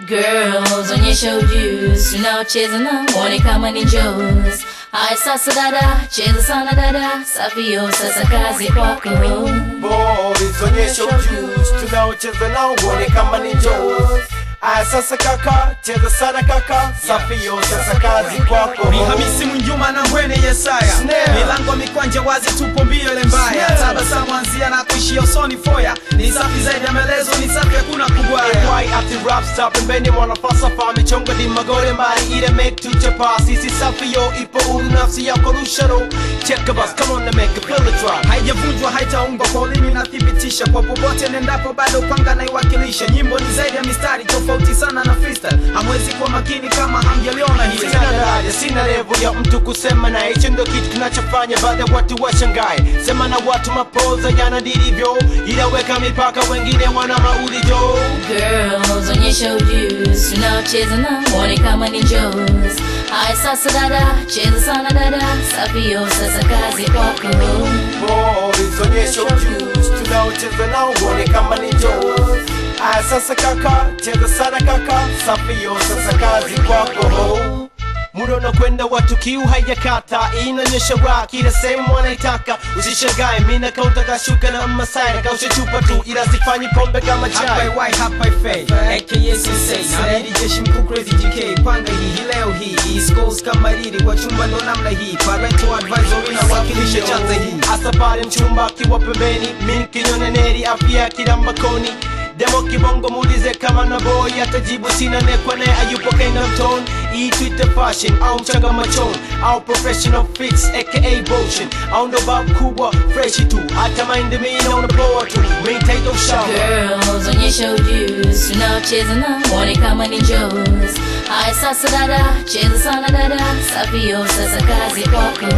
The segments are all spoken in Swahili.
Girls, onyesha ujuzi, unaocheza na mwone kama ni njozi. Haya sasa dada, cheza sana dada, safio sasa kazi kwako. Boys, onyesha ujuzi, tunaocheza nao uone kama ni njozi. Aya sasa kaka, cheza sana kaka, safio sasa kazi kwako. Ni Hamisi Mwinjuma na Mbwene Yesaya, Snare. milango mikwanja wazi, tupo mbio ile mbaya, Snare. tabasamu anzia na kuishia usoni foya, ni safi zaidi ya maelezo, ni safi hakuna kubwaya. Why ati rap star pembeni mwana falsafa michongo ni magore mbali ile make tuchapa sisi safi yo ipo huru nafsi yako rusharo check a bus come on and make a feel the drop haijavunjwa haitaungwa kwa ulimi nathibitisha kwa popote nendapo bado panga naiwakilisha nyimbo ni zaidi ya mistari tofauti sana na freestyle hamwezi kuwa makini kama hamjaliona hili Sina daraja, sina level ya mtu kusema na hicho ndo kitu kinachofanya baadhi ya watu washangae. Sema na watu mapoza yana dilivyo, ila weka mipaka, wengine wana maulijo. Girls, onyesha ujuzi, unaocheza na mwone kama ni njozi. Haya sasa dada, cheza sana dada, safio sasa kazi kwako. Boys, onyesha ujuzi, tunaocheza nao uone kama ni jozi. Aya sasa kaka, cheza sana kaka, safi yo sasa kazi kwako. Muda unakwenda watu kiu haijakata, inaonyesha raha kila sehemu wanaitaka. Usishangae mina kaunta kashuka na masai nakausha chupa tu, ila sifanyi pombe kama Hapa chai. Y, hapa Fay, aka Sensei Naamini jeshi mkuu Crazy GK Panga hii hii leo hii East Coast kama riri Kwa chumba ndo namna hii Parental advisory na wakilisha chanza hii Hasa pale mchumba akiwa pembeni, mimi kinyoneneri afya kila mbakoni Demo kibongo muulize kama na boy atajibu sina nekwa naye ayupo kind of tone Hii Twitter fashion au mchanga machon au professional fix aka motion au ndo bab kubwa fresh tu hata mind mimi naona poa tu main title shower Girls, onyesha ujuzi, unaocheza na mwone kama ni njozi. Haya sasa dada, cheza sana dada, safio sasa kazi kwako.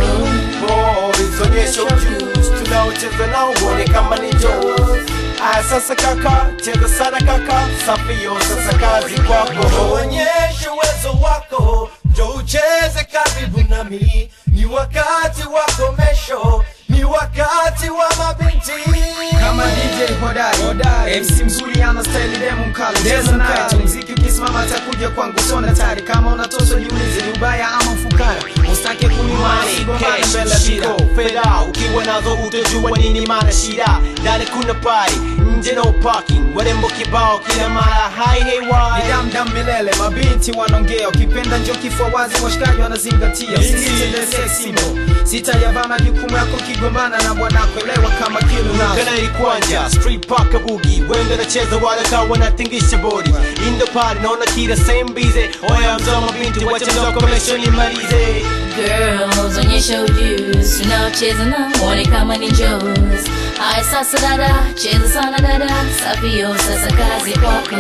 Boys, onyesha ujuzi, tunaocheza nao uone kama ni jozi. Aya sasa kaka, cheza sana kaka, safi yo sasa kazi kwako. Onyesha uwezo wako, njo ucheze karibu nami. Ni wakati wa komesho, ni wakati wa mabinti. Kama DJ hodari MC mzuri ana style demo mkali Cheza naye tu mziki ukisimama atakuja kwangu sona tari Kama unatoswa jiulize ni ubaya ama ufukara Usitake kunimana Money, sigomana cash, mbele ya shida shiko, fedha ukiwa nazo utajua nini maana shida ndani kuna party nje no parking warembo kibao kila mara hai hey Ni why damdam milele mabinti wanaongea ukipenda njo kifua wazi washikaji wanazingatia sisitendesesimo sitayavaa majukumu yako kigombana na bwanako elewa kama kilo nazo kana ilikwanja street park bugi wengi nacheza wale kawa wanatingisha body in the party naona kila same busy oya mzao mabinti wacha mzao commission imalize Girls, onyesha ujuzi, unaocheza na mwone kama ni njozi. Haya sasa dada, cheza sana dada, safio sasa kazi kwako.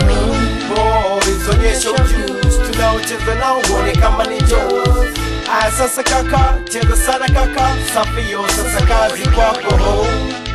boys onyesha ujuzi tunaocheza nao uone kama ni jozi aya sasa kaka cheza sana kaka safi yo sasa kazi kwako